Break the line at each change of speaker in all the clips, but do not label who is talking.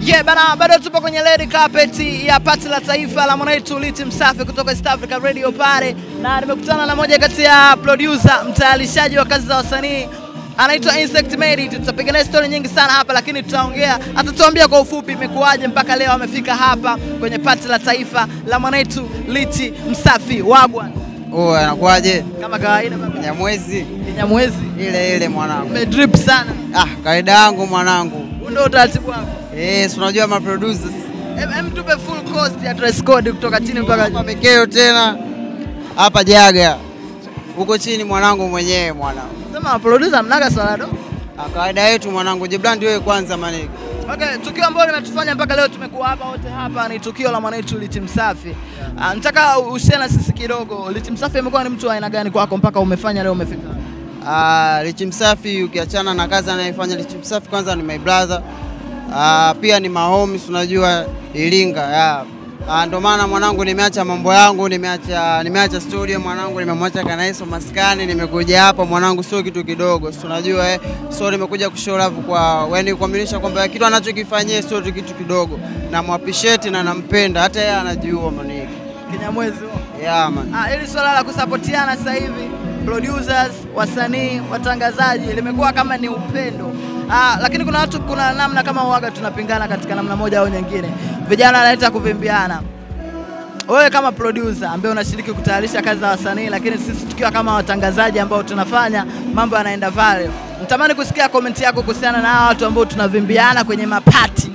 Yeah, bana bado tupo kwenye red carpet ya pati la taifa la mwanetu Liti Msafi kutoka East Africa Radio pale, na nimekutana na moja kati ya producer mtayarishaji wa kazi za wasanii anaitwa Insect Made. Tutapiga naye story nyingi sana hapa, lakini tutaongea, atatuambia kwa ufupi imekuwaje mpaka leo amefika hapa kwenye pati la taifa la mwanetu Liti Msafi wagwan.
Oh, anakuwaje?
Kama kawaida baba,
Nyamwezi
Kinyamwezi
ile ile mwanangu.
umedrip sana,
Ah, kawaida yangu mwanangu.
huu ndio utaratibu wako.
Eh, si unajua ma producers.
Em, em tupe full cost ya dress code kutoka chini mpaka juu.
Hapa Mikeo tena. Hapa Jaga. Huko chini mwanangu mwenyewe mwanangu.
Sema producer mnaga swala do.
Ah, kawaida yetu mwanangu. Jibrand wewe kwanza maniki.
Okay, tukio ambalo limetufanya mpaka leo tumekuwa hapa wote hapa ni tukio la mwanetu Liti Msafi. Ah, nataka ushare na sisi kidogo. Liti Msafi amekuwa ni mtu wa aina gani kwako mpaka umefanya leo umefika?
Ah, Lichi Msafi ukiachana na kazi anayefanya Lichi Msafi kwanza ni my brother. Ah, pia ni mahomies unajua Iringa. Yeah. Ah, ndo maana mwanangu nimeacha mambo yangu, nimeacha nimeacha studio mwanangu, nimemwacha Kanaiso maskani, nimekuja hapa mwanangu, sio kitu kidogo, si unajua eh. So nimekuja kushow love kwa yani kuaminisha kwamba kitu anachokifanyia sio tu kitu kidogo, na appreciate na nampenda, hata yeye anajua maniki.
Kinyamwezi. huo.
Yeah man.
Ah, hili swala la kusapotiana sasa hivi producers, wasanii, watangazaji limekuwa kama ni upendo. Ah, lakini kuna watu, kuna namna kama uwaga tunapingana katika namna moja au nyingine. Vijana wanaleta kuvimbiana. Wewe kama producer ambaye unashiriki kutayarisha kazi za wasanii, lakini sisi tukiwa kama watangazaji ambao tunafanya mambo yanaenda viral, natamani kusikia komenti yako kuhusiana na hawa watu ambao tunavimbiana kwenye mapati.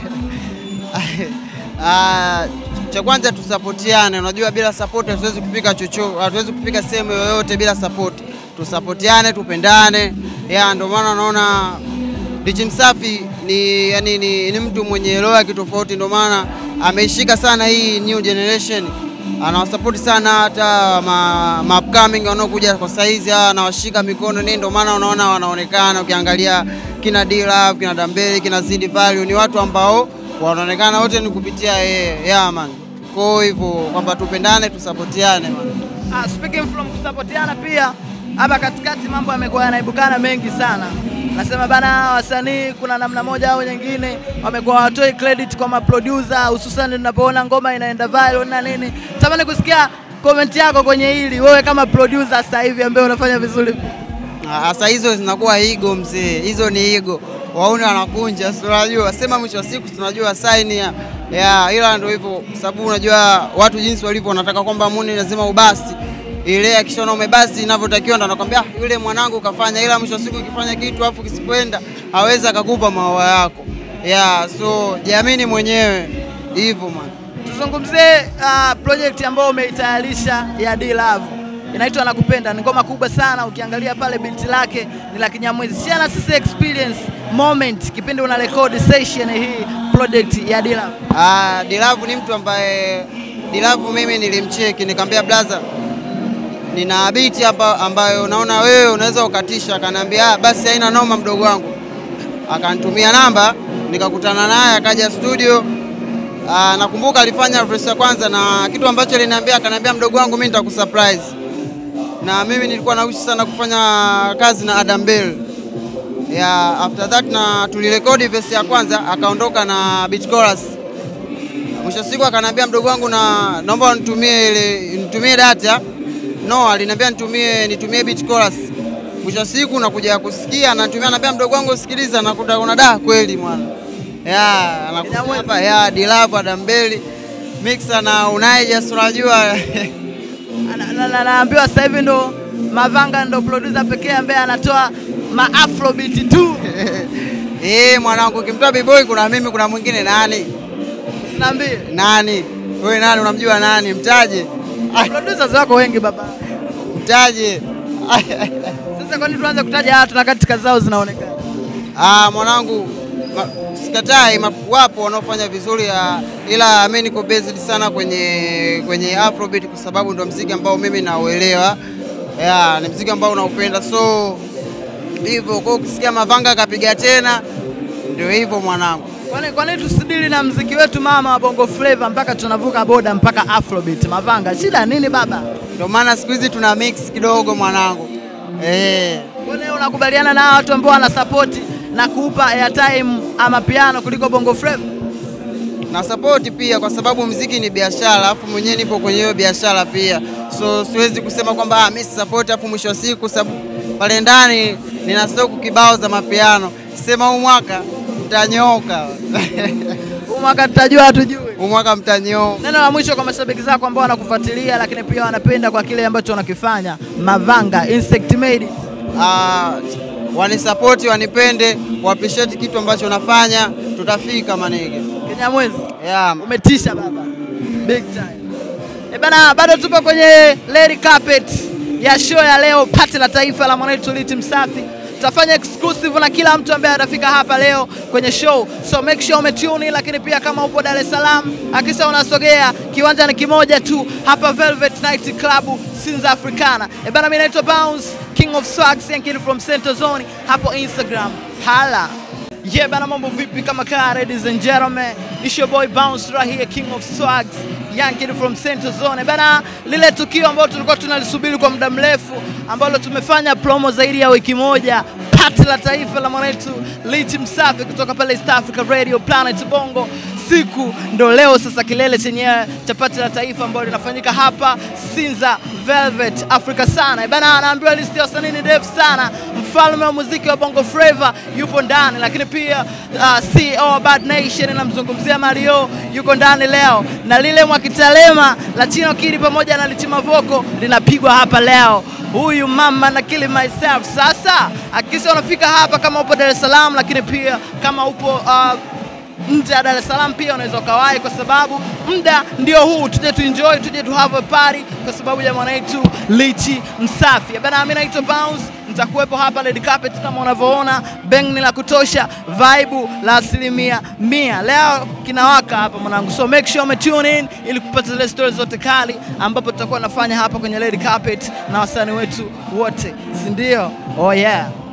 Ah, cha kwanza tusapotiane. Unajua bila support hatuwezi kufika chocho, hatuwezi kufika sehemu yoyote bila support. Tusapotiane, tupendane. Ya ndio maana naona Lichi Msafi ni yani ni, ni mtu mwenye roho ya kitofauti, ndio maana ameishika sana hii new generation. Anawasapoti sana hata ma, ma upcoming wanaokuja kwa saizi, anawashika mikono nini, ndio maana unaona wanaonekana. Ukiangalia kina D-Love, kina Dambele, kina Zidi Value ni watu ambao wanaonekana wote ni kupitia yeye. Yeah man. Kwa hivyo kwamba tupendane, tusapotiane man.
Ah, speaking from kusapotiana pia hapa katikati mambo yamekuwa yanaibukana mengi sana. Nasema bana, wasanii kuna namna moja au nyingine wamekuwa watoi credit kwa maproducer, hususan tunapoona ngoma inaenda viral na nini. Tamani kusikia comment yako kwenye hili, wewe kama producer sasa hivi ambaye unafanya vizuri.
Ah, Sasa hizo zinakuwa ego mzee, hizo ni ego. Wauni wanakunja, si unajua, sema mwisho wa siku tunajua sign ya, ya ila ndio hivyo, sababu unajua watu jinsi walivyo, wanataka kwamba muni lazima ubasti ile akishaona umebasti inavyotakiwa, ndo anakwambia "Ah, yule mwanangu kafanya, ila mwisho wa siku ukifanya kitu afu kisipoenda hawezi akakupa maua yako. Yeah, so jiamini mwenyewe hivyo man.
Tuzungumzie uh, project ambayo umeitayarisha ya D Love. Inaitwa Nakupenda, ni ngoma kubwa sana. Ukiangalia pale binti lake ni la Kinyamwezi. Share na sisi experience moment kipindi una record session hii project ya D Love.
Ah, Dilavu ni mtu ambaye Dilavu mimi nilimcheki nikamwambia blaza, nina biti hapa ambayo naona wewe unaweza ukatisha. Akaniambia "Ah, basi haina noma mdogo wangu, akanitumia namba nikakutana naye akaja studio. Ah, nakumbuka alifanya verse ya kwanza na kitu ambacho aliniambia, akaniambia mdogo wangu, mimi nitakusurprise. Na mimi nilikuwa naushi sana kufanya kazi na Adam Bell ya after that na tulirekodi verse ya kwanza, akaondoka na beat chorus. Mwisho wa siku akaniambia mdogo wangu, na naomba nitumie ile nitumie data. No, aliniambia nitumie nitumie beat chorus. Mwisho wa siku nakuja kusikia anatumia, ananiambia mdogo wangu, sikiliza, nakuta kuna da kweli mwana. Ya, anakuja hapa ya Dilavu Adambeli mixer na Unaija, si unajua
Na- na- na- Naambiwa sasa hivi ndo Mavanga ndo producer pekee ambaye anatoa ma afrobeat tu.
eh, mwanangu, ukimtoa B-boy kuna mimi, kuna mwingine nani?
Usiniambie.
Nani? Wewe nani unamjua nani? Mtaje. Ah,
Producers wako wengi baba.
Mtaje.
Sasa kwa nini tuanze kutaja watu na kati kazi zao zinaonekana?
Ah, mwanangu ma, sikatai ma- wapo wanaofanya vizuri ya, ila mimi niko based sana kwenye kwenye Afrobeat kwa sababu ndo mziki ambao mimi nauelewa. Yeah, ni mziki ambao unaupenda so hivyo kwa ukisikia Mavanga akapiga tena ndio hivyo mwanangu.
Kwani kwa nini tusidili na mziki wetu mama wa Bongo Flava mpaka tunavuka boda mpaka Afrobeat? Mavanga, shida nini baba?
Ndio maana siku hizi tuna mix kidogo mwanangu. Eh.
Kwani unakubaliana na watu ambao wanasapoti na kuupa airtime ama piano kuliko bongo flava?
na support pia, kwa sababu mziki ni biashara, alafu mwenyewe nipo kwenye hiyo biashara pia, so siwezi kusema kwamba ah, mimi si support, alafu mwisho wa siku sababu pale ndani nina stock kibao za mapiano, sema huu mwaka mtanyoka
Huu mwaka tutajua hatujui.
huu mwaka mtanyoka.
Neno la mwisho kwa mashabiki zako ambao wanakufuatilia lakini pia wanapenda kwa kile ambacho wanakifanya. Mavanga Insect Made.
Ah, wanisapoti, wanipende, waappreciate kitu ambacho nafanya, tutafika manege.
Kinyamwezi.
Yeah.
Umetisha baba. Big time. Eh bana, bado tupo kwenye red carpet ya show ya leo, pati la taifa la mwanetu Liti Msafi. Tutafanya exclusive na kila mtu ambaye atafika hapa leo kwenye show, so make sure umetune. Lakini pia kama upo Dar es Salaam, hakisha unasogea, kiwanja ni kimoja tu hapa Velvet Night Club Sinza Africana. Eh bana, mimi naitwa Bounce King of Swags, Yankee from Center Zone hapo Instagram. Hala. Yeah, bana mambo vipi kama kaa ladies and gentlemen. It's your boy Bounce right here, King of Swags, young kid from Central Zone. Bana lile tukio ambalo tulikuwa tunalisubiri kwa muda mrefu ambalo tumefanya promo zaidi ya wiki moja, pati la taifa la mwanetu Lichi Msafi kutoka pale East Africa Radio Planet Bongo. Siku ndo leo sasa, kilele chenyewe cha pati la taifa ambalo linafanyika hapa Sinza Velvet Africa sana. Bana anaambiwa listi ya wasanii ni ndefu sana. Mfalme wa muziki wa Bongo Flava yupo ndani, lakini pia uh, CEO wa Bad Nation namzungumzia Mario yuko ndani leo, na lile Mwakitalema la Chino Kid pamoja na Lichima Voko linapigwa hapa leo. Huyu mama na kill myself. Sasa akisha unafika hapa kama upo Dar es Salaam, lakini pia kama upo uh, nje ya Dar es Salaam pia unaweza ukawahi, kwa sababu muda ndio huu, tuje tuenjoy, tuje tu have a party kwa sababu ya mwanaitu Lichi Msafi. Bana, mimi naitwa Bounce, nitakuwepo hapa red carpet kama unavyoona, bang ni la kutosha, vibe la asilimia mia. Leo kinawaka hapa mwanangu, so make sure ume tune in ili kupata zile stories zote kali ambapo tutakuwa nafanya hapa kwenye red carpet na wasanii wetu wote, si ndio? Oh yeah.